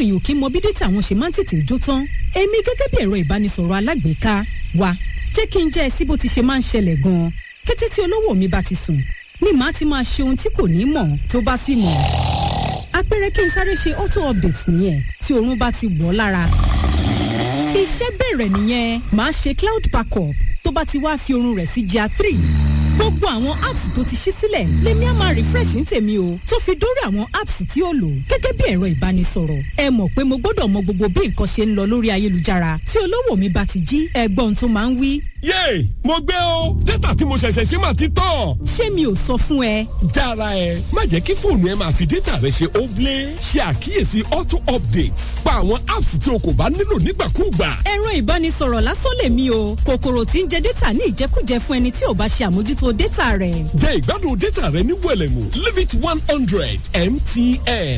èèyàn kì í mọ bí dátà wọn ṣe máa ń tètè jó tán èmi gẹ́gẹ́ bí ẹ̀rọ ìbánisọ̀rọ̀ alágbèéká wa jẹ́ kí n jẹ́ ẹ sí bó ti ṣe máa ń ṣẹlẹ̀ gan-an kété tí olówó mi bá ti sùn ni màá ti máa ṣe ohun tí kò ní mọ̀ tó bá sì mọ̀ àpẹẹrẹ kí n sáré ṣe auto update nìyẹn tí oorun bá ti wọ̀ ọ́ lára iṣẹ́ bẹ̀rẹ̀ nìyẹn màá ṣe cloud backup tó bá ti wá fi oorun rẹ̀ sí gr three gbogbo àwọn apps tó ti ṣí sílẹ̀ lèmi á máa refresh ní tèmi o tó fi dórí àwọn apps tí ó lò gẹ́gẹ́ bí ẹ̀rọ ìbánisọ̀rọ̀ ẹ mọ̀ pé mo gbọ́dọ̀ mọ gbogbo bí nǹkan ṣe ń lọ lórí ayélujára tí olówó mi bá ti jí ẹgbọ́n tó máa ń wí. yéè mo gbé o dátà tí mo ṣẹ̀ṣẹ̀ ṣe máa ti tán. ṣé mi ò sọ fún ẹ. jára ẹ má jẹ́ kí fóònù ẹ máa fi dátà rẹ ṣe óblé ṣe àkíyèsí auto updates pa àwọn apps tí o kò bá nílò nígbàkúùgbà. ẹ̀rọ ìbánisọ̀rọ̀ lásán lèmi o kòkòrò tí ń jẹ dátà ní ìjẹkújẹ fún ẹni tí ò bá ṣe àmójútó dátà rẹ̀. jẹ́ ìgbádùn dátà rẹ ní wẹ̀lẹ̀mú limit one hundred mtn.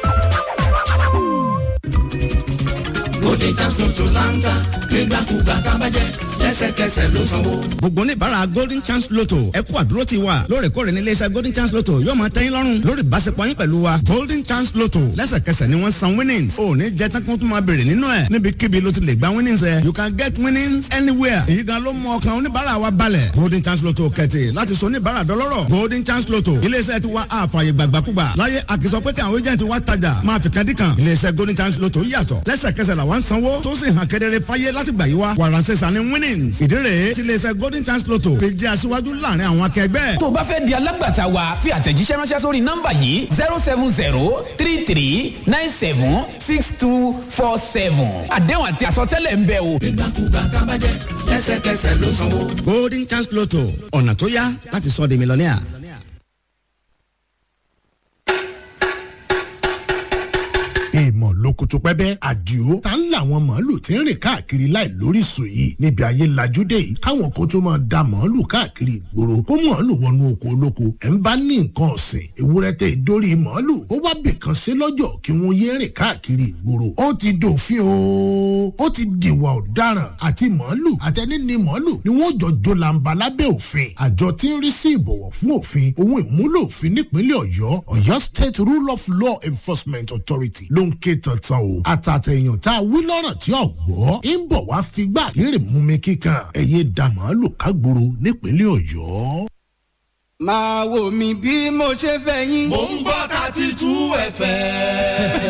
Bóde Jasmine tó láńtà nígbàkúgbà tábàjẹ́ lẹ́sẹ̀kẹsẹ̀ ló sanwó. gbogbo oníbàárà golden chance lotto ẹ kú àdúró ti wa lóòrèkóòrè ní iléeṣẹ́ golden chance lotto yóò máa tẹ́yìn lọ́rùn lórí ìbáṣepọ̀ yín pẹ̀lú wa golden chance lotto lẹ́sẹ̀kẹsẹ̀ ni wọ́n san winnings ò ní jẹ́ tán kó tún máa béèrè nínú ẹ̀ níbikíbi ló ti lè gba winnings ẹ̀ you can get winnings anywhere èyí gan ló mú ọkàn oníbàárà wa balẹ̀ golden chance lotto kẹ̀tì láti sọ oníbàárà dọlọ́rọ̀ golden chance lotto iléeṣẹ́ ti wa àfààyè gbàgbàkúgbà láyé àkìsọ pé kí àwọn agent wa tajà máa fi kan dí kan iléeṣẹ́ golden chance lotto yàtọ̀ lẹ́sẹ̀kẹsẹ̀ làwọn ń sanwó tó sì hàn kedere fáyé láti gbà yí wa wàránṣẹ́ sani winnings ìdí rèé tí iléeṣẹ́ golden chance lotto fi jẹ́ aṣíwájú láàrin àwọn akẹgbẹ́. tó o bá fẹ́ di alágbàtà wa fi àtẹ̀jíṣẹ́ ránṣẹ́ sórí nọ́mbà yìí zero seven zero three three nine seven six two four seven àdéhùn àti àsọtẹ́lẹ̀ ń bẹ o. Nígbàkúgbà tábàjẹ́ lẹ́sẹ̀kẹsẹ̀ ló sanwó. golden chance lotto ọ̀nà tó yá láti sọ di mílíọ̀nìà. èèmọ̀ lókùtù pẹ́bẹ́ àdìo ta ń làwọn màálù tí ń rìn káàkiri láì lóríṣìí yìí níbi ayé lajúdé yìí káwọn kan tó máa da màálù káàkiri ìgboro kó màálù wọnú oko olóko ẹ̀ ń bá ní nǹkan ọ̀sìn ewúrẹ́ tẹ ìdórí màálù ó wá bìkan sí lọ́jọ́ kí wọ́n yé rìn káàkiri ìgboro ó ti dòfin o ó ti dìwà ọ̀daràn àti màálù àtẹni ní màálù ni wọ́n jọ jó làǹbà lábẹ́ òfin àjọ tí ń rí sí ìbọ̀wọ̀ fún òfin ohun ìmúlò òfin nípínlẹ̀ ọ̀yọ́ ọ̀yọ́ state rule of law enforcement authority ló ń ké tantan o àtàtẹ̀yàn tá a wí lọ́rọ̀ tí ò gbọ́ ń bọ̀ wá figbá kéré mú mi kíkan ẹ̀yẹ da màálù kágboro nípínlẹ̀ ọ̀yọ́. máa wò mí bí mo ṣe fẹ́ yín. Mò ń gbọ́ thirty two ẹ̀fẹ̀.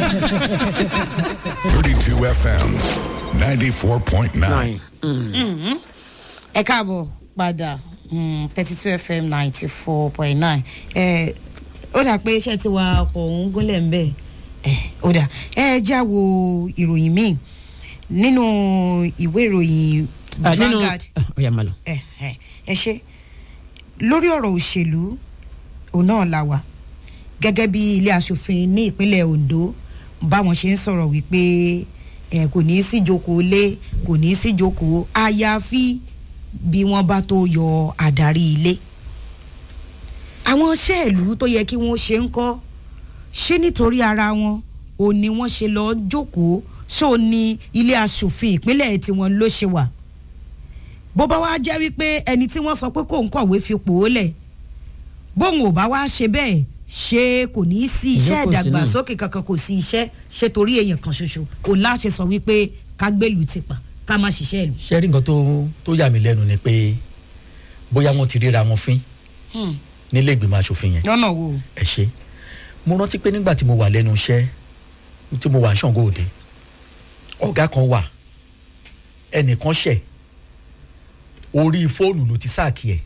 32 FM 94.9. ẹ káàbọ̀ padà thirty two fm ninety four point nine ó dà pé iṣẹ́ tí wa ọkọ̀ òun gúnlẹ̀ ń bẹ̀ ó dà ẹ já wo ìròyìn míì nínú ìwé ìròyìn nínú Vanguard ọ̀yà máa lọ. ẹ ẹ ẹ ṣe lórí ọ̀rọ̀ òṣèlú òun náà la wà gẹ́gẹ́ bí ilé asòfin ní ìpínlẹ̀ Ondo báwọn ṣe ń sọ̀rọ̀ wípé ẹ kò ní í síjókòó lé kò ní í síjókòó àyàfi bí wọ́n bá tó yọ àdarí ilé àwọn ṣẹ́ẹ̀lú tó yẹ kí wọ́n ṣe ń kọ́ ṣé nítorí ara wọn ò ní wọ́n ṣe lọ jókòó ṣó ní ilé asòfin ìpínlẹ̀ tiwọn ló ṣe wà bó bá wá jẹ́ wípé ẹni tí wọ́n sọ pé kò ń kọ̀wé fipò ó lẹ̀ bóun ò bá wá ṣe bẹ́ẹ̀ ṣé kò ní í sí iṣẹ́ Ìjókòó sí náà. ìdàgbàsókè kankan kò sí iṣẹ́ ṣe torí èèyàn kan ṣoṣo kò láṣẹ sọ wípé ká gbèlú ti pa ká má ṣiṣẹ́ ìlú. ṣé rí nǹkan tó tó yà mí lẹ́nu ni pé bóyá wọ́n ti ríra wọn fín nílé ìgbìmọ̀ asòfin yẹn lọ́nà wo. ẹ ṣe mo rántí pé nígbà tí mo wà lẹ́nu iṣẹ́ tí mo wà ní Ṣàngó Òde ọ̀gá kan wà ẹnìkan ṣẹ̀ orí fóònù ló ti sáàkì ẹ̀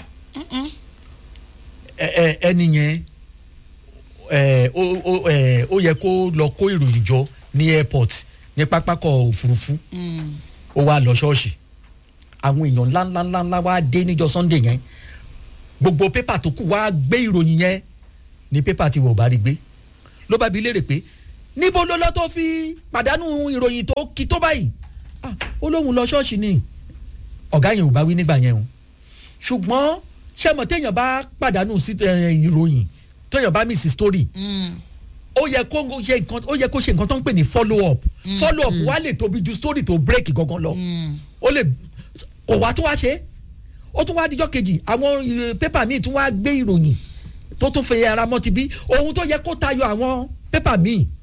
ẹ- ẹ- ẹni yẹn ẹ, ó ó- ẹ, ó yẹ kó lọ kó ìròyìn jọ ní airport ní pápákọ̀ òfurufú ó wá lọ ṣọ́ọ̀ṣì àwọn èèyàn ńláńláńlá wá dé níjọ́ Sunday yẹn gbogbo pépà tó kù wá gbé ìròyìn yẹn ní pépà tí wọ́n bá rí gbé ló bá bi léèrè pé níbo ló lọ tó fi pàdánù ìròyìn tó kí tó báyìí Ah, ó lóun lọ ṣọ́ọ̀ṣì ni ọ̀gá yẹn ò bá wí nígbà yẹn o ṣùgbọ́n ṣé mọ̀ téèyàn bá pàdánù sí eh, ìròyìn téèyàn bá miss story ó yẹ kó ṣe nǹkan ó yẹ kó ṣe nǹkan tó ń pè ní follow up follow up wá lè tóbi ju story tó break gangan lọ ó lè kò wá tó wá ṣe ó tún wá díjọ́ kejì àwọn eh, pépà míì tún wá gbé ìròyìn tó tún fẹ́ ara mọ́ ti bí ohun tó yẹ kó tayọ àwọn pépà míì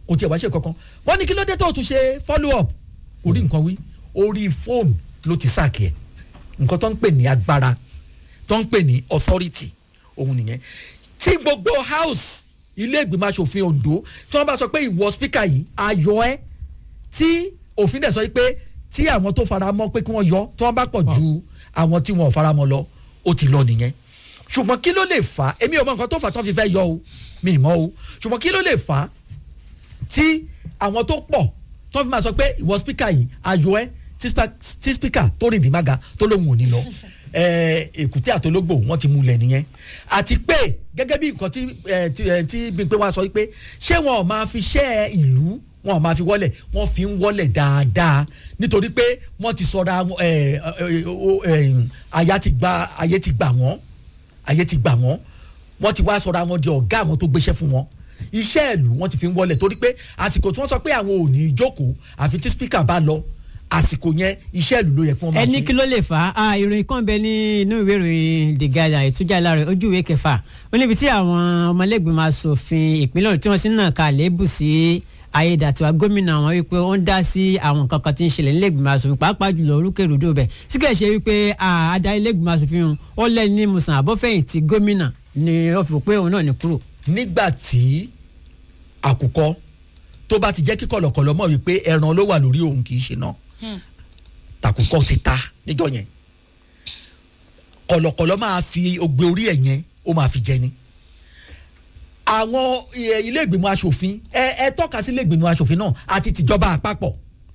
kò tiẹ̀ wá ṣe kankan wọ́n ní kí ló dé tó o tún ṣe follow up kò rí nǹkan wí orí fóònù ló ti sáàkì ẹ̀ nǹkan tó ń pè ní agbára tó ń pè ní authority òun nìyẹn tí gbogbo house ilé ìgbìmọ̀ asòfin ondo tí wọ́n bá sọ pé ìwọ speaker yìí ayọ̀ ẹ́ tí òfin dẹ̀ sọ pé tí àwọn tó fara mọ́ pé kí wọ́n yọ tí wọ́n bá pọ̀ ju àwọn tí wọ́n ò fara mọ́ lọ ó ti lọ nìyẹn ṣùgbọ́n kí ló lè fà á èmi ò mọ nǹkan tó fà á tí wọ́n fi fẹ́ yọ o mi ì mọ̀ o ṣùgbọ́n kí ló lè fà á tí àwọn tó pọ̀ tí wọ́n fi máa sọ pé ìwọ speaker yìí ayọ̀ ẹ́ tí spa- tí speaker tó rìn dìmága tó lóun ò ní lọ ẹ, èkúté àtológbò wọn ti múlẹ̀ nìyẹn àti pé gẹ́gẹ́ bí nǹkan tí ẹ, tí ẹ, tí Bímpé wá sọ pé ṣé wọn ò máa fi ṣẹ́ ìlú wọn ò máa fi wọlẹ̀ wọ́n fi ń wọlẹ̀ dáadáa nítorí pé wọ́n ti sọra wọn, ẹ, ẹ, o- ẹ, àyà ti gba ayé ti gbà wọ́n ayé ti gbà wọ́n wọ́n ti wá sọra wọn di ọ̀gá àwọn tó gbéṣẹ́ fún wọn iṣẹ́ ìlú wọ́n ti fi ń wọlẹ̀ torí pé àsìkò tí wọ́n sọ pé àwọn ò ní í jókòó àfi tí speaker bá lọ àsìkò yẹn iṣẹ́ ìlú ló yẹ kí wọ́n máa ẹni ṣe. kí ló lè fà á ìròyìn kan bẹ ní inú ìwé ìròyìn the guardian ìtújà lára ojú ìwé kẹfà ó níbi tí àwọn ọmọlẹ́gbìmọ̀ asòfin ìpínlẹ̀ Ọ̀yọ́ tí wọ́n sì ń nà ká lébù sí ayédàtiwa gómìnà wọn wípé ó ń dá sí àwọn nǹkan kan tí ń ṣẹlẹ̀ nílẹ̀gbìmọ̀ asòfin pàápàá jùlọ orúkèrúdò bẹ̀ síkẹ̀ ṣe wípé ah, adarí ilẹ̀gbìmọ̀ asòfin ọ̀hún, ó lẹ́ni ní musan àbọ̀fẹ̀yìntì gómìnà ni ó fi pé òun náà ní kúrò. nígbà tí àkùkọ tó bá ti jẹ́ kí kọ̀lọ̀kọ̀lọ̀ mọ̀ wípé ẹran ló wà lórí òun kì í ṣe náà tàkùkọ ti ta níjọ́ yẹn kọ̀lọ̀kọ̀lọ̀ máa fi ogbe orí ẹ̀ yẹn ó máa fi jẹ ni àwọn ẹ, ilé ìgbìmọ̀ asòfin ẹ ẹ tọ́ka sí ilé ìgbìmọ̀ asòfin náà àti tìjọba àpapọ̀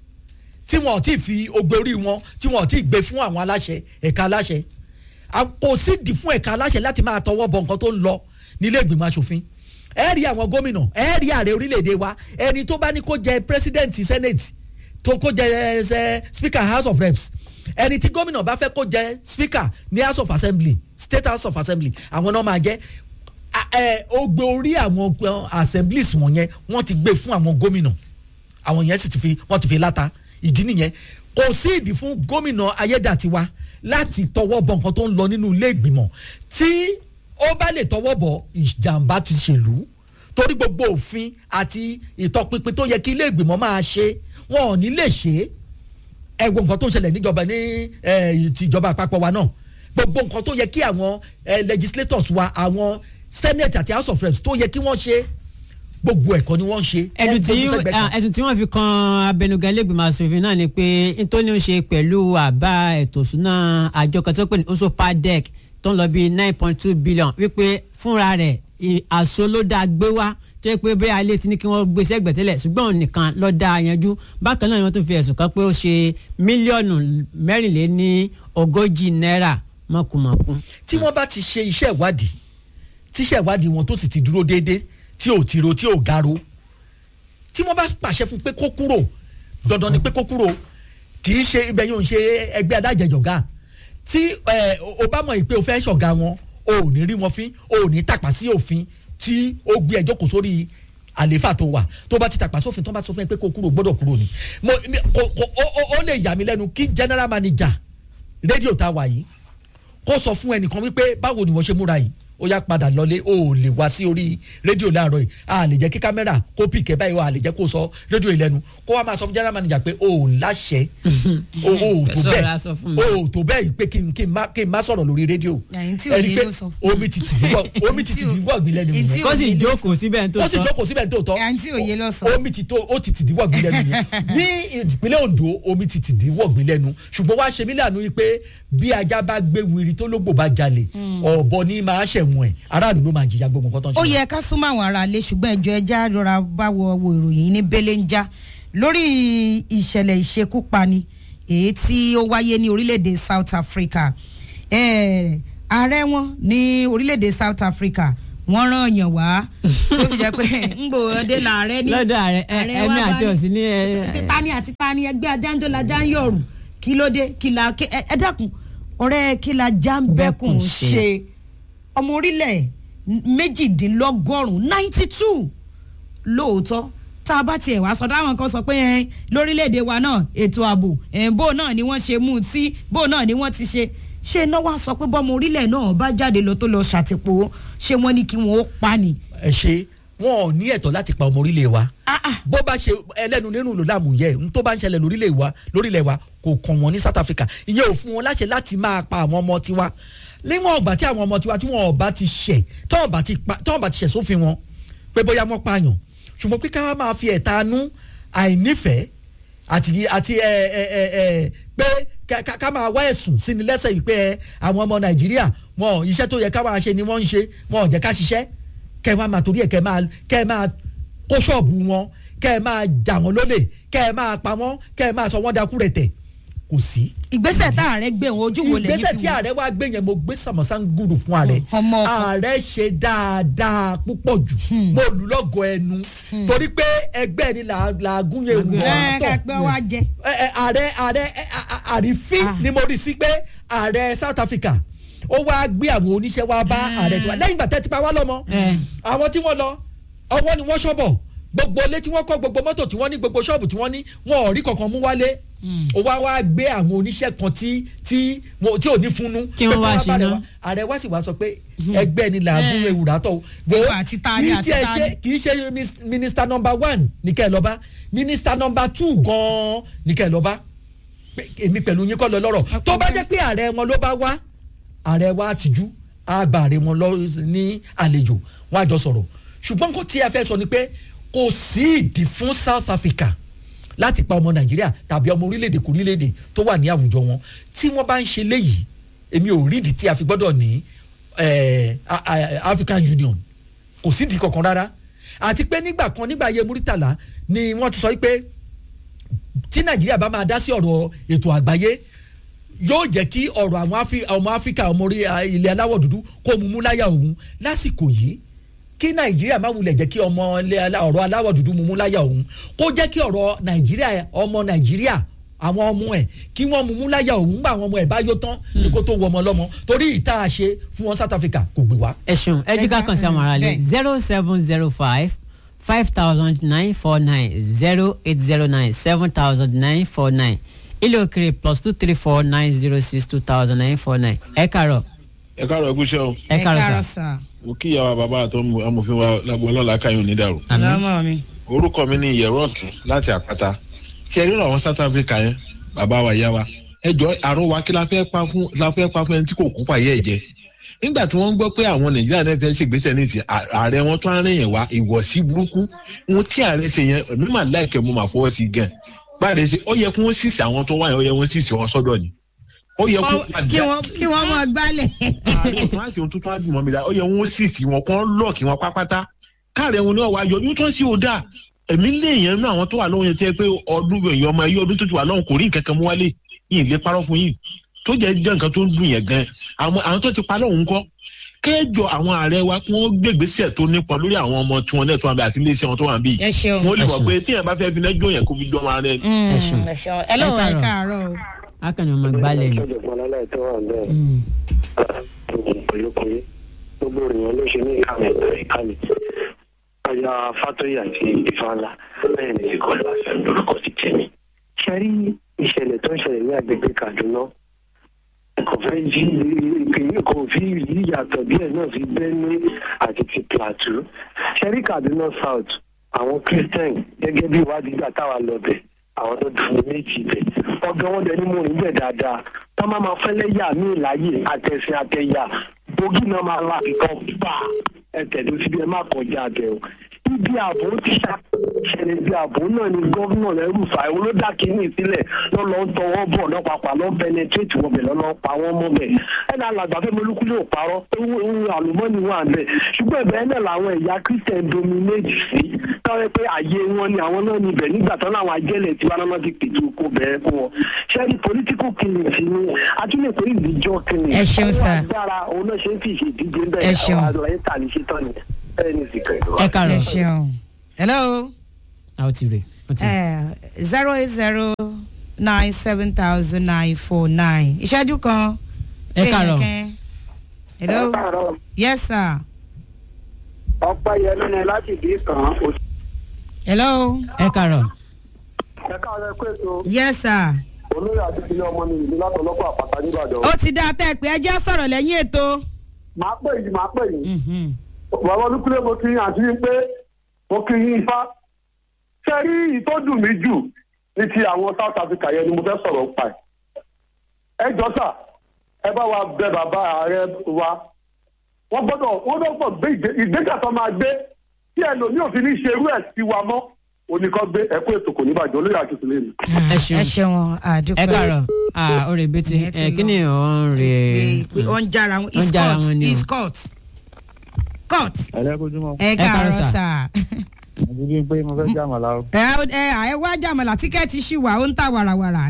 tí wọn ò tí ì fi ogbe orí wọn tí wọn ò tí ì gbé fún àwọn aláṣẹ ẹ̀ka aláṣẹ À- kò sídìí fún ẹ̀ka aláṣẹ láti máa tọwọ́ bọ nǹkan tó ń lọ nílé ìgbìmọ̀ asòfin ẹ rí àwọn gómìnà ẹ rí ààrẹ orílẹ̀-èdè wa ẹni tó bá ní kó jẹ president senate tó kó jẹ ẹ speaker house of reps ẹni tí gómìnà bá fẹ́ kó jẹ speaker ní house of assembly state house of assembly àwọn náà máa jẹ́ a- ẹ, ó gbé orí àwọn uh, assemblies wọ̀nyẹn wọ́n ti gbé fún àwọn gómìnà àwọn yẹn sì ti fi wọ́n ti fi láta ìdí nìyẹn kò sí ìdí fún gómìnà ayédàtiwa láti tọwọ́ bọ nǹkan tó ń lọ nínú ilé ìgbìmọ̀ tí ó bá lè tọwọ́ bọ ìjàmbá ti ṣèlú torí gbogbo òfin àti ìtọpinpin tó yẹ kí ilé ìgbìmọ̀ máa ṣe wọn ò ní lè ṣe é ẹ wo nǹkan tó ń ṣẹlẹ̀ níjọba ní eh, tìjọba àpapọ̀ wa náà gbogbo nǹkan tó yẹ kí àwọn eh, legislators wa àwọn senate àti house of reps tó yẹ kí wọ́n ṣe gbogbo ẹ̀kọ́ ni wọ́n ń ṣe. ẹ̀dùn Wọ́n tí fojú sẹ́gbẹ̀ẹ́ kan. ah, ẹ̀sùn tí wọ́n fi kan abẹnugan lẹ́gbìmọ̀ asòfin náà ni pé nítorí ó ń ṣe pẹ̀lú àbá ètò ìṣúná àjọ kan tó pè ní oso padec tó ń lọ bí nine point two billion wípé fúnra rẹ̀ ì- àṣọ ló dáa gbé wá tó yẹ pé bẹ́ẹ̀ alẹ́ ti ní kí wọ́n gbé sẹ́gbẹ̀ tẹ́lẹ̀ ṣùgbọ́n òun nìkan ló dáa yanjú bákan náà ni wọ́n tún fi ẹ̀sùn kan pé ó ṣe mílíọ̀nù mẹ́rìnléní ogójì náírà mọ̀kùmọ̀kù. tí wọ́n bá ti ṣe iṣẹ́ ìwádìí tí iṣẹ́ ìwádìí wọn tó sì ti dúró déédéé tí ò tiro tí ò garo tí wọ́n bá pàṣẹ fún pé kó kúrò dandan ni pé kó kúrò kì í ṣe ibẹ̀ yóò ṣe ẹgbẹ́ adájẹjọ̀gá tí ẹ, o- o bá mọ̀ yìí pé o fẹ́ ṣọ̀gá wọn o ò ní rí wọn fín o ò ní tàpá sí òfin tí ó gbé ẹjọ́ kò sórí àlééfà tó wà tó bá ti tàpá sófin tó bá sọ fún ẹ pé kó kúrò gbọ́dọ̀ kúrò ni mo mi- kò- kò- ó- ó- ó lè yà mí lẹ́nu kí general manager rédíò tá a wà yìí kó sọ fún ẹnìkan wípé báwo ni wọ́n ṣe múra yìí ó yá padà lọlé ó lè wá sí orí rédíò láàárọ̀ yìí a lè jẹ́ kí kámẹ́rà kó pìkẹ́ báyìí a lè jẹ́ kó sọ rédíò ìlẹ́nu kó wá máa sọ fún general manager pé o ò láṣẹ o ò tó Sọ̀rọ̀ bẹ́ẹ̀ aṣọ fún mi. o ò tó bẹ́ẹ̀ pé kí n kí n má kí n má sọ̀rọ̀ lórí rédíò Ẹ̀yin tí ẹni òye pé ló sọ. omi ti tì díwọ̀ omi ti tì díwọ̀ gbin lẹ́nu Ẹ̀yin tí yẹn kó sì òye ló jókòó síbẹ̀ tó ó sì sọ. jókòó síbẹ̀ tó tọ́ Ẹ̀yin tí òye ló sọ. omi ti tó ó ti tìdí wọ̀gbìn lẹ́nu yẹn ní ìpínlẹ̀ Ondo omi ti tìdí wọ̀gbìn lẹ́nu ṣùgbọ́n wá ṣe mí lànà yìí pé bí ajá bá gbé wiri tó lógbò bá jalè ọ̀bọ ní máa ṣẹ̀wọ̀n ẹ̀ aráàlú ló máa jìyà gbogbo nǹkan tó ń ṣe. ó yẹ ká súnmọ́ àwọn ará ilé ṣùgbọ́n ẹjọ́ ẹja rọra bá wọ wo ìròyìn ní belenja lórí ìṣẹ̀lẹ̀ ìṣekúpani èyí tí ó wáyé ní orílẹ̀-èdè South Africa Eh, ààrẹ wọn ní orílẹ̀-èdè South Africa wọ́n rán yàn wá tó fi jẹ́ pé ń gbò ọdẹ làárẹ̀ ní lọ́dọ̀ ààrẹ ẹ- ààrẹ ẹ̀mí wa bá àti ní- òsì ní ẹ- pé tani àti tani ẹgbẹ́ ajáńjọ́ já ń yọ̀rù kí ló dé kí la kí- ẹ ẹ dákun ọ̀rẹ́ kí la já ń bẹ́kùn Bẹ́kùn ṣe. ṣe ọmọ orílẹ̀ méjìdínlọ́gọ́rùn-ún ninety two lóòótọ́ tá a bá tiẹ̀ wá sọ dáwọn kan sọ pé ẹ lórílẹ̀‐èdè wa náà ètò ààbò ẹ̀ bó náà ni wọ́n ṣe mú un tí bó náà ni wọ́n ti ṣe ṣé iná wá sọ pé bọ́mọ orílẹ̀ náà bá jáde lọ tó lọ ṣàtìpó ṣé wọ́n ní kí wọ́n ó pa ni. ẹ ṣe wọn ò ní ẹ̀tọ́ láti pa ọmọ orílẹ̀ wa bó bá ṣe ẹlẹ́nu nínú ló láàmú yẹ n tó bá ń ṣẹlẹ̀ lórílẹ̀ wa lórílẹ̀ wa kò kàn wọ́n ní south africa ìyẹn ò fún wọn láṣẹ láti máa pa àwọn ọmọ tiwa níwọ̀n ọgbà tí àwọn ọmọ tiwa tí wọn ọba ti ṣẹ̀ tọ́wọ́n bá ti pa tọ́wọ́n bá ti ṣẹ̀ sófin wọn pé bóyá wọ́n pààyàn ṣùgbọ́n pé ká máa fi ẹ̀tanú àìnífẹ̀ẹ́ àti àti ẹ ẹ ẹ ẹ pé ká- ká ká máa wá ẹ̀sùn sí ni lẹ́sẹ̀ yìí pé ẹ, àwọn ọmọ nàìjíríà wọn iṣẹ́ tó yẹ ká máa ṣe ni wọ́n ń ṣe wọn ò jẹ́ ká ṣiṣẹ́ kẹ́ ẹ wá máa torí ẹ̀ kẹ́ ẹ máa kẹ́ ẹ máa kó ṣọ́ọ̀bù wọn kẹ́ ẹ máa jà wọ́n lólè kẹ́ ẹ máa pa wọ́n kẹ́ ẹ máa sọ wọ́n dakú rẹ̀ tẹ̀ kò sí. ìgbésẹ̀ tá ààrẹ gbé òun ojú wo lè ìgbésẹ̀ tí ààrẹ wá gbé yẹn mo gbé sàmọ́sán gùrù fún ààrẹ ààrẹ ṣe dáadáa púpọ̀ jù mo lù lọ́gọ̀ ẹnu torí pé ẹgbẹ́ ni là- làágùn yẹn wù ẹ ká pé wá jẹ. ẹ, ẹ, ààrẹ ààrẹ ẹ, a- a- àrífín ni mo rí sí pé ààrẹ south africa ó wá gbé àwọn oníṣẹ́ wá bá ààrẹ tiwa lẹ́yìn ìgbà tẹ́ ti pa wá lọ́mọ àwọn tí wọ́n lọ ọwọ́ ni wọ́n ṣọ́bọ̀ gbogbo ilé tí wọ́n kọ́ gbogbo mọ́tò tí wọ́n ní gbogbo ṣọ́ọ̀bù tí wọ́n ní wọn ò rí kankan mú wálé ó wá wá gbé àwọn oníṣẹ́ kan tí tí wọn- tí ò ní fúnnú Kí wọ́n pé wá bá ṣe rẹ̀ ná. wá. ààrẹ wá sì wá sọ pé ẹgbẹ́ ni làágùn ewúrà tọ̀ wo àti tani, kì í àti tiẹ̀ tani. ṣe kì í ṣe mis- minister number one ní kẹ́ ẹ lọ bá minister number two gan-an ní kẹ́ ẹ lọ bá pé èmi pẹ̀lú yín kọ́ lọ lọ́rọ̀ tó bá jẹ́ pé ààrẹ wọn ló bá wá ààrẹ wa tìjú àgbà ààrẹ wọn lọ ní àlejò wọn àjọ sọ̀rọ̀ ṣùgbọ́n nǹkan tí a fẹ́ sọ ni pé kò sí ìdí fún south africa láti pa ọmọ nàìjíríà tàbí ọmọ orílẹ̀-èdè kò orílẹ̀-èdè tó wà ní àwùjọ wọn tí wọ́n bá ń ṣe léyìí èmi ò rí ìdí tí a fi gbọ́dọ̀ ní eh, a- a- african union kò sí ìdí kankan rárá àti pé nígbà kan nígbà ayé muritala ni wọ́n ti sọ pé tí nàìjíríà bá máa dá sí ọ̀rọ̀ ètò àgbáyé yóò jẹ́ kí ọ̀rọ̀ àwọn Afri- ọmọ áfíríkà ọmọ orí ah, ilẹ̀ aláwọ̀ dúdú kó mú mú láyà òun lásìkò yìí kí nàìjíríà má wulẹ̀ jẹ́ kí ọmọ ilẹ̀ alá- ọ̀rọ̀ aláwọ̀ dúdú mú mú láyà òun kó jẹ́ kí ọ̀rọ̀ nàìjíríà ọmọ nàìjíríà àwọn ọmọ ẹ̀ kí wọ́n mú mú láyà òun gbà àwọn ọmọ ẹ̀ bá yó tán ní kó tó wọ ọmọ lọ́mọ torí ìta àṣe fún wọn south africa kò gbé wá. ẹ ṣeun ẹ jí ká kàn sí àwọn aráàlú zero seven zero five five thousand nine four nine zero eight zero nine seven thousand nine four nine ilé òkèrè plus two three four nine zero six two thousand nine four nine ẹ kàrọ. ẹ káàárọ̀ ẹkú iṣẹ́ o. ẹ kàrọ sà. mo kí ìyàwó bàbá àtọ́ amòfin wa lágbo ọlọ́lá káyọ̀ onídàrú. ọlọmọ mi. orúkọ mi ni ìyẹ̀rọ ọ̀tún láti àpáta ṣe rí àwọn south africa yẹn bàbá wa ìyá wa ẹ jọ àrùn wa kí la fẹ́ pa fún la fẹ́ pa fún ẹni tí kò kú pàyẹ́ ẹ̀ jẹ nígbà tí wọ́n ń gbọ́ pé àwọn nàìjíríà náà fẹ́ ṣègbésẹ̀ ní ti à- ààrẹ wọn tó ń rìn yẹn wá ìwọ̀sí burúkú ohun tí ààrẹ ṣe yẹn èmi mà láìkẹ́ mo mà fọwọ́ sí gan báyìí ṣe ó yẹ kí wọ́n sísè àwọn tó wáyé ó yẹ wọ́n sísè wọn sọ́dọ̀ ni ó yẹ kó kí wọ́n kí wọ́n mọ gbálẹ̀. àwọn tó wá sí ohun tuntun á dùn mọ́ mi la ó yẹ wọ́n sísè wọn kán lọ́ọ̀kì wọn pápátá káàrẹ̀ wọn ni wọ́n wá yọ yóò tán sí o dáa èmi lé èèyàn nínú àwọn tó wà lóhun yẹn tẹ́ pé ọdún èèyàn ọmọ ẹyẹ ọdún tó ti wà lọ́hùn kò rí nǹkan kan mú wálé yìí lè parọ́ fún yìí tó jẹ́ jẹ́ nǹkan tó ń dùn yẹn gan àwọn àwọn tó ti pa lọ́hùn kọ́ kẹjọ àwọn ààrẹ wa kí wọ́n gbègbèsè tó nípọn lórí àwọn ọmọ tí wọ́n náà tó wà bí àti iléeṣẹ́ wọn tó wà bí ẹ ṣeun. wọ́n lè Ẹ mọ̀ ṣeun. pé tíyẹn bá fẹ́ fi lẹ́jọ́ yẹn kó fi dán ara rẹ. ẹ ṣeun. ẹ lọ́wọ́ ẹ káàárọ̀ o. akànnì ọmọ gbálẹ̀ ni. kòyókòyó gbogbo èèyàn ló ṣe ní ìkànnì ìkànnì ọyà fatoyi àti ìfànlá bẹ́ẹ̀ ni ti kọlu àṣà lórúkọ ti tẹ̀mí. ṣe rí ìṣẹ̀lẹ̀ tó ń ṣẹlẹ̀ ní agbègbè kaduna kò fẹ́ jí ìpínlẹ̀ kò fi yíyàtọ̀ díẹ̀ náà fi benue àti ti plateau ṣe rí kaduna south àwọn christian gẹ́gẹ́ bí ìwádìí gbà táwa lọ bẹ̀ àwọn tó dùn méjì bẹ̀ ọgá wọn dẹni mú níbẹ̀ dáadáa tá má máa fẹ́lẹ́ yà mí láàyè àtẹ̀sìn àtẹ̀yà bógì náà máa la kíkan pa ẹ̀tẹ̀dó síbi ẹ má kọjá bẹ̀ o ibi ààbò ti ṣàṣẹlẹ̀ ibi ààbò náà ni gómìnà lẹ́rù fà ẹ̀wọ̀n ló dá kínní sílẹ̀ lọ́lọ́ ń tọwọ́ bọ̀ lọ́pàpà lọ́ pẹnẹtrétì wọbẹ̀ lọ́lọ́ pa wọ́n mọ́ bẹ̀ ẹ̀ náà làgbà fẹ́ mọ́lúkú ló parọ́ ewu ewu àlùmọ́nì wà ń bẹ̀ ṣùgbọ́n ìbẹ̀rẹ̀ náà làwọn ẹ̀yà christian dominate sí tọ́wọ́ pé àyè wọn ni àwọn náà níbẹ̀ nígbà tán láwọn ajẹ́lẹ̀ tí wọn náà ti pètè oko bẹ̀rẹ̀ fún wọn ṣẹ́ni political killing sí ni atúlẹ̀ pé ìdíjọ́ killing Ẹ ṣeun, sir. Ó wà dára òun náà ṣe ń fi ìṣèdíje Ẹ bẹ́ẹ̀ ṣeun. àwọn àlọ́ ẹ̀ tà ní ṣetán ni ẹ̀ ní sìkẹ̀ ẹ kàrọ. ẹ ṣeun. hello. àwọn ti rè. zero eight zero nine seven thousand nine four nine ìṣẹ́jú kan. Ẹ káàárọ̀. Kéèyàn kẹ́. hello. yes sir. ọpẹ́ yẹnu ni láti bí kan hello. ẹ kàrọ. ẹ káàárọ̀ pé ètò yes sir. olóyè àti ìpínlẹ̀ ọmọ mi ìlú látọ̀lọ́pọ̀ àpáta nìbàdàn. ó ti dáa tẹ́ ẹ pé ẹ jẹ́ sọ̀rọ̀ lẹ́yìn ètò. màá pè yìí màá pè yìí. bàbá olúkúlẹ̀ mo ti àti yín pé mo kí yín ifá ṣe rí ìtọ́jú mi jù ní ti àwọn south africa yẹn ni mo fẹ́ sọ̀rọ̀ pa ẹ̀ ẹ jọ sà ẹ bá wa bẹ bàbá ààrẹ wa wọ́n gbọ́dọ̀ wọ́n gbọ́dọ̀ gbé ìgbé- ìgbésẹ̀ tó máa gbé tí ẹlòmíì ò fi ní ṣe irú ẹ̀ sí wa mọ́ oníkan gbé ẹ̀kú ètò kò ní bàjẹ́ olóyè àti ìsìlẹ̀ mi. ẹ ṣeun ẹ ṣeun àdúpẹ́. ẹ káàárọ̀ ah orí bẹ́tì Ìyẹn ti ẹ kí ni ò ń rè pé ó ń jára wọn Ó ń jára wọn ni o. is court court ẹlẹ́kùnjúmọ́. ẹ káàárọ̀ sà. àti bí pé mo fẹ́ jẹ́ àmàlà o. ẹ ẹ ẹ wá jàmọ̀lá tíkẹ́ẹ̀tì ṣì wà ó ń ta wàràwàrà.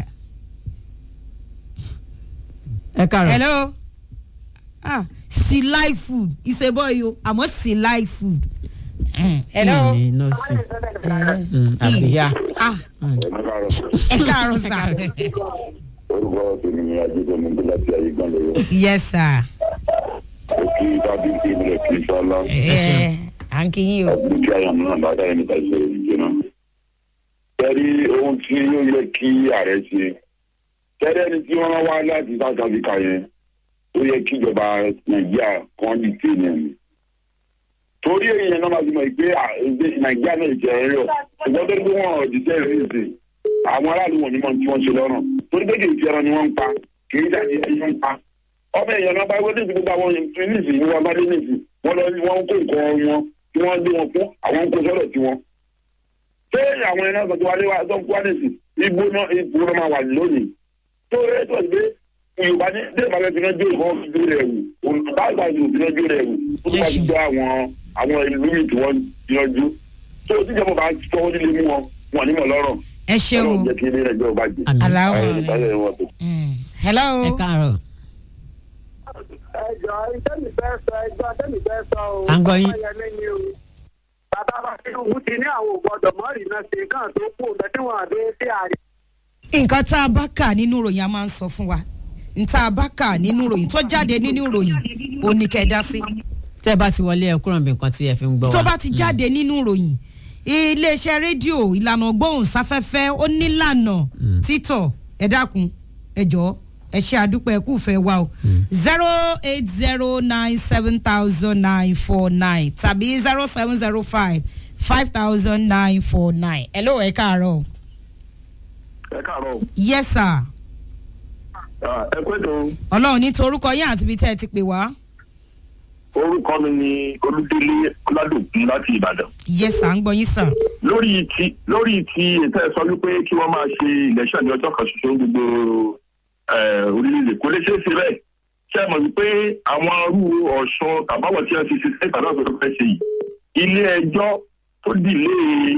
ẹ káàárọ̀. hello ah she like food it's a boy o àmọ́ she like food. Mm, hello. ní nọ́ọ̀sì àbíyá. ah ẹ káàárọ̀ sà. orúkọ tèmi ni adédọ̀mí bí láti ayé gbọ́n lóyún. yes sir. kí tábí kí ilẹ̀ kí sọ́lá. ẹ à ń kí yín o. àti kí àyàn náà bá dáyé nípa ìṣe ìjìnà. tẹ́rí ohun tí ó yẹ kí ààrẹ ṣe tẹ́rí ẹni tí wọ́n wá láti south africa yẹn ó yẹ kí ìjọba nàìjíríà kan lè tẹ̀ ní ẹ̀mí. torí èèyàn náà máa fi mọ̀ pé à, èdè nàìjíríà náà jẹ́ ẹ̀rọ ṣùgbọ́n tó ń gbé wọn ọ̀dìtẹ́ ìrìnsì àwọn aráàlú wọn ni wọn tí wọ́n ṣe lọ́rùn torí pé kì í ṣe ẹran ni wọ́n ń pa kì í jáde ẹni wọ́n ń pa ọmọ èèyàn náà bá wọlé ìdìbò àwọn ìfìlísì ní wọn bá dé nìsí wọn lọ ní wọn kó nǹkan wọn tí wọn dé wọn fún àwọn ń kó sọ́dọ̀ tí wọn. ṣé àwọn ẹ̀rọ sọ̀tún wálé wa tó ń kó wá nìsí igbó náà igbó náà máa wà lónìí. tó rẹ́ tó gbé yorùbá ní dé ìbálẹ̀ tí wọ́n jó ìfọwọ́ fi dúró rẹ̀ wù olùbáàgbà yóò fi dúró rẹ̀ wù ó tó bá ti gbọ́ àwọn àwọn ìlú mi tí wọ́n yanjú. tó o ti jẹ́ mọ̀ bá tọwọ́ nílé mú wọn wọn ní mọ̀ lọ́rọ̀. ẹ ṣeun. ọlọ́run jẹ́ kí ilé ẹjọ́ bá jẹ́. Aláwọ̀ Ayé ìbálẹ̀ wọn tó. hello. ẹ káàárọ̀. ẹjọ ìtẹ́mi fẹ́ sọ ẹjọ́ tẹ́mi fẹ́ sọ o. À ń gbọ́ yín. Ọláyẹmí ni o. bàbá wa tinubu ti ní àwọn ògbọ́dọ̀ mọ́rìnà ṣe kàn tó kù ọ̀dọ́ tí wọ́n àdé sí ààrẹ. nǹkan tá a bá kà nínú ìròyìn a máa ń sọ fún wa nta a bá kà nínú ìròyìn tó jáde nínú ìròyìn ò ní kẹ́ ẹ dá sí. tẹ́ ẹ bá ti wọlé ẹ kúrò níbi nǹkan tí ẹ fi ń gbọ́ wa. tó bá ti jáde nínú ìròyìn iléeṣẹ́ rédíò ìlànà gbóhùnsáfẹ́fẹ́ ó nílànà títọ̀ ẹ dákun ẹ jọ̀ọ́ ẹ ṣe àdúpẹ́ ẹ kú fẹ́ wa o zero eight zero nine seven thousand nine four nine tàbí zero seven zero five five thousand nine four nine. ẹ ló ẹ káàárọ̀. ẹ káàárọ̀ yes sir. ẹ pẹ́ tó ọlọ́run ní torúkọ yín àti ibi tẹ́ ẹ ti pè wá. orúkọ mi ni olúdélé ọládòkun láti ìbàdàn. yes sir ń gbọ́ yín sir. lórí ti lórí ti ètò ẹ̀ sọ wípé kí wọ́n máa ṣe ìlẹ́sàn ní ọjọ́ kan ṣoṣo ní gbogbo eh, orílẹ̀-èdè kò lè ṣeé ṣe bẹ́ẹ̀ ṣe é mọ̀ wípé àwọn arú ọ̀ṣọ́ tàbáwọ̀ tí wọ́n ti ṣe sẹ́yìn tàbí ọ̀ṣọ́ tó fẹ́ ṣe yìí ilé ẹjọ́ tó dìlé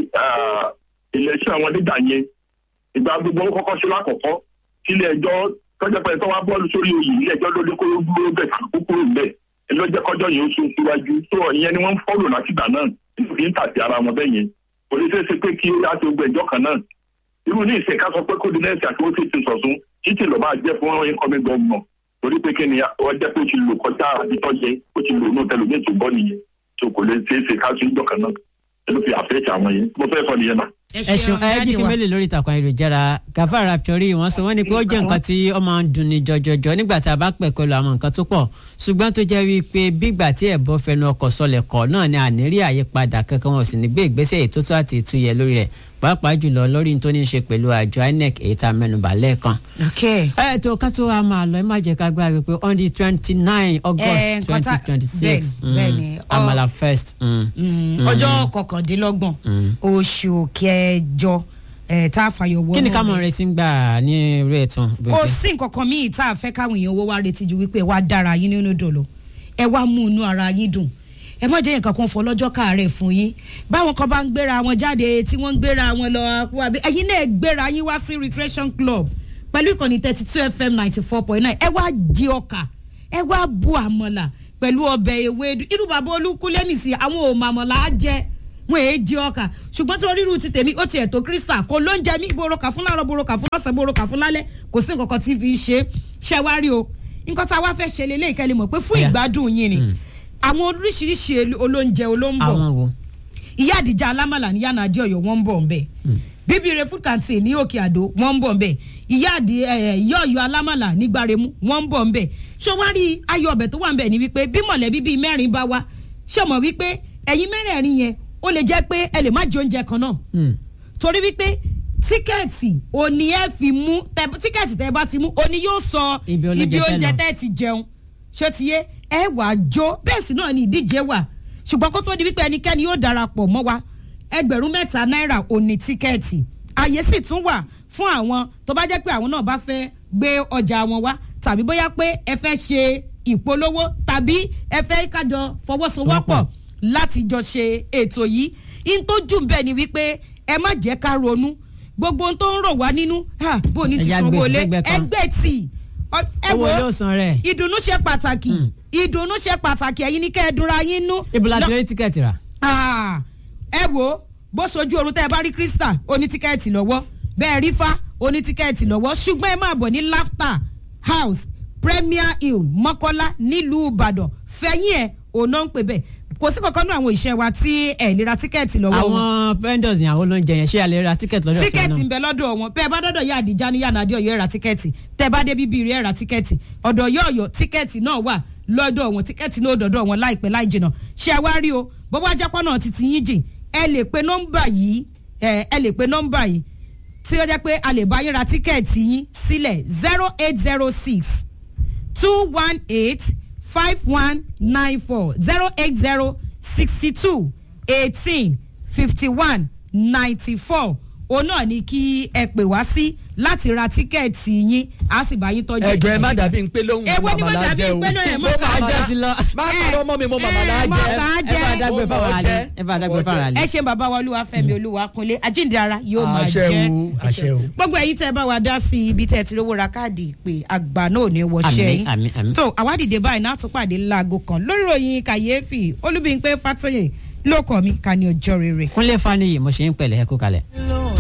ìlẹ́sàn àwọn nígbà yẹn ìgbà gbogbo wọn kọ́kọ́ ṣe lákọ̀ọ́kọ́ tí ilé ẹjọ́ tọ́jọ́ pé tó wá bọ́ọ̀lù sórí oyè ilé ẹjọ́ ló dé kó ló dúró bẹ̀ kó kúrò bẹ̀ ẹ lọ́jọ́ kọjọ́ yẹn ó sún síwájú tó ìyẹn ni wọ́n ń fọ́lò látìgbà náà nítorí ń tàbí ara wọn bẹ́ẹ̀ yẹn kò lè ṣeé ṣe pé kí á ti gbọ́ ẹjọ́ kan náà irú ní ìṣe ká sọ pé kó di nẹ́ẹ̀sì àti ó ti ti sọ̀tún títí lọ́ máa jẹ́ fún incoming governor torí pé kí ni wọ́n jẹ́ pé ó ti lò kọjá àbítọ́ yẹ ó ti lò ní tẹlifíṣàn tó bọ́ nìyẹn tó kò lè ṣeé ṣe ká sí ìjọ kan náà ẹ ló fi àfẹ́ẹ̀tì àwọn yẹn mo fẹ́ sọ nìyẹn náà. ẹ ṣeun ẹ jí kí mélòó lórí ìtàkùn ayélujára gafar raptori wọn sọ wọn ni pé ó jẹ nǹkan tí ó máa ń dunni jọjọjọ nígbà tá a bá pẹ̀ pẹ̀lú àwọn nǹkan tó pọ̀ ṣùgbọ́n tó jẹ́ wípé bígbà tí ẹ̀bọ fẹnu ọkọ̀ sọlẹ̀ kọ̀ náà ni ànírí àyípadà kankan wọn ò sì ní gbé ìgbésẹ̀ ètò tó àti ìtúyẹ lórí rẹ̀ pàápàá jùlọ lórí tó ní í ṣe pẹ̀lú àjọ inec èyí tá a mẹ́nubà lẹ́ẹ̀kan. ẹ tó ká tó wa máa lọ ẹ má jẹ́ ká gbára pé on the twenty nine Eh, august nǹkan twenty tá- twenty six bẹ́ẹ̀ni, bẹ́ẹ̀ni. Ọ- amala first. mm. Mm, Mm. ọjọ́ kọkàndínlọ́gbọ̀n Mm. oṣù kẹjọ ẹ̀ tá a fàyọ̀ wọ́n. kí ni ká mọ̀ retí ń gbà ní eré ẹ̀tún. kò sí nǹkan kan míì tá a fẹ́ káwọn èèyàn owó wa retí ju wípé ẹ wá dára yín nínú dòlò ẹ wá mú inú ara yín dùn ẹ má jẹ́ nǹkan kan fọ lọ́jọ́ káàárẹ̀ fún yín báwọn kan bá ń gbéra wọn jáde tí wọ́n ń gbéra wọn lọ àpò àbí ẹ̀yin náà gbéra yín wá sí recreation club pẹ̀lú ìkànnì thirty two fm ninety four point nine ẹ wá di ọkà ẹ wá bu àmọ̀là pẹ̀lú ọbẹ̀ ewédú irú bàbá olúkúlẹ̀ nìsí àwọn òmò àmọ̀là á jẹ wọn èé di ọkà ṣùgbọ́n tó ríru ti tèmi ó ti ẹ̀tọ́ kírísítà kò ló ń jẹ mí boroka fún láàárọ̀ boroka fún lọ́sàn boroka fún lálẹ́ kò sí nǹkan kan tí fi ṣe ṣẹ́ wá rí o nǹkan tá a wá fẹ́ ṣe lélẹ́yìí kẹ́lẹ́ mọ̀ pé fún ìgbádùn yín ni àwọn oríṣiríṣi elu- olóúnjẹ olóńbọ̀ àwọn wo. ìyá àdìjà alámàlà ní yànnà àdí ọ̀yọ́ wọ́n ń bọ̀ ńbẹ̀ bíbí food canteen ní òkè àdó wọ́n ń bọ̀ ńbẹ̀ ìyá àdì ẹ̀, ìyá ọ̀yọ́ alámàlà ní gbaremu wọ́n ń bọ̀ ńbẹ̀ ṣé wá rí ayọ̀ ọbẹ̀ tó wà ńbẹ̀ ni wípé bí mọ̀lẹ́bí bíi mẹ́rin bá wá ṣé mọ̀ wípé ẹ̀yin mẹ́rẹ̀ẹ̀rin yẹn ó lè jẹ́ pé ẹ lè má jẹ oúnjẹ kan náà torí wípé tíkẹ́ẹ̀tì òní ẹ fi mú tẹ- tíkẹ́ẹ̀tì tẹ bá ti mú òní yóò sọ Ibi oúnjẹ ibi tẹ́ oúnjẹ lọ. tẹ́ ti jẹun ṣé ti yé ẹ wàá jó bẹ́ẹ̀ sì náà ni ìdíje wà ṣùgbọ́n kó tó di wípé ẹnikẹ́ni yóò darapọ̀ mọ́ wa ẹgbẹ̀rún mẹ́ta náírà òní tíkẹ́ẹ̀tì àyè sì tún wà fún àwọn tó bá jẹ́ pé àwọn náà bá fẹ́ gbé ọjà wọn wá tàbí bóyá pé ẹ fẹ́ ṣe ìpolówó tàbí ẹ fẹ́ kájọ fọwọ́sowọ́pọ̀ láti jọ ṣe ètò yìí in tó jù bẹ́ẹ̀ ni wípé ẹ má jẹ́ ká ronú gbogbo ohun tó ń rò wá nínú ha, bó o ní ti Ẹja sanwó gbé lé sẹ́gbẹ̀ẹ́ kan. ẹgbẹ́ tì ọ- ẹ owó wo yóò san rẹ̀. ìdùnnú ṣe pàtàkì ìdùnnú ṣe pàtàkì ẹ̀yin ní kẹ́ ẹ dúnra yín nú. ibo la ti Lọ- rí tíkẹ́ẹ̀tì rà. Ah, ẹ wo bó sojú oorun tẹ́ ẹ bá rí krista oní tíkẹ́ẹ̀tì lọ́wọ́ bẹ́ẹ̀ rí fa oní tíkẹ́ẹ̀tì lọ́wọ́ ṣùgbọ́n ẹ máa bọ̀ ní laughter house premier hill mọ́kọ́lá nílùú ìbàdàn fẹ̀yìn ẹ̀ òun náà ń pè bẹ́ẹ̀ kò sí kankan náà àwọn ìṣe wa tí ẹ lè ra tíkẹ́ẹ̀tì lọ́wọ́ wọn àwọn vendors yẹn àwọn olóúnjẹ yẹn ṣé a lè ra tíkẹ́ẹ̀tì lọ́dọ̀ tí tíkẹ́ẹ̀tì ń wọn náà. bẹ lọ́dọ̀ wọn bẹ́ẹ̀ bá dọ́dọ̀ yá àdìjá ní yànnà adéọ̀yọ́ ẹ̀rà tíkẹ́ẹ̀tì tẹ́ bá dé bíbí rí ẹ̀rà tíkẹ́ẹ̀tì ọ̀dọ̀ yọ̀ọ̀yọ̀ tíkẹ́ẹ̀tì náà wà lọ́dọ̀ wọn tíkẹ́ẹ̀tì náà dọ̀dọ̀ wọn láìpẹ́ láì jìnà ṣé ẹ wá rí o bọ́bá jápọ̀ náà ti ti yín jìn ẹ lè pe nọ́mbà yìí ẹ ẹ lè pe nọ́mbà yìí tí ó jẹ́ pé a lè bá yín ra tíkẹ́ẹ̀tì yín sílẹ̀ zero eight zero six two one eight five one nine four zero eight zero sixty two eighteen fifty one ninety four òun náà ni kí ẹ pè wá sí láti ra tíkẹ́ẹ̀tì yín a sì bá yín tọ́jú ẹjọ ẹ má dàbí ń pé lóhùn Èwo ni mo màmá dàbí lájẹ o ń pé lóhùn ẹ̀ mo mọ́ màmá bàbá ti lọ. má kọ́ ọmọ mi mo màmá lájẹ màmá ẹ bá dágbé Mo fáwọn mọ̀ àlè jẹ́. ẹ bá dágbé fáwọn àlè. ẹ ṣe bàbá wa olúwa fẹmi olúwa kunlé ajíǹdara yóò máa àṣẹ jẹ o àṣẹ o. gbogbo ẹyin tẹ bá wa dá sí ibi tẹ ti rówó ra káàdì ìpè àgbà náà ò ní wọṣẹ Àmín, yín àmín, àmín. tó àwádìí báyìí náà tún pàdé láago kan lórí ìròyìn kàyéfì olúbíńpé fàtọyè ló kọ mi ká ní ọjọ́ rere. kúnlé faniyi mo ṣe ń pẹ̀lẹ́ ẹ kú kalẹ̀.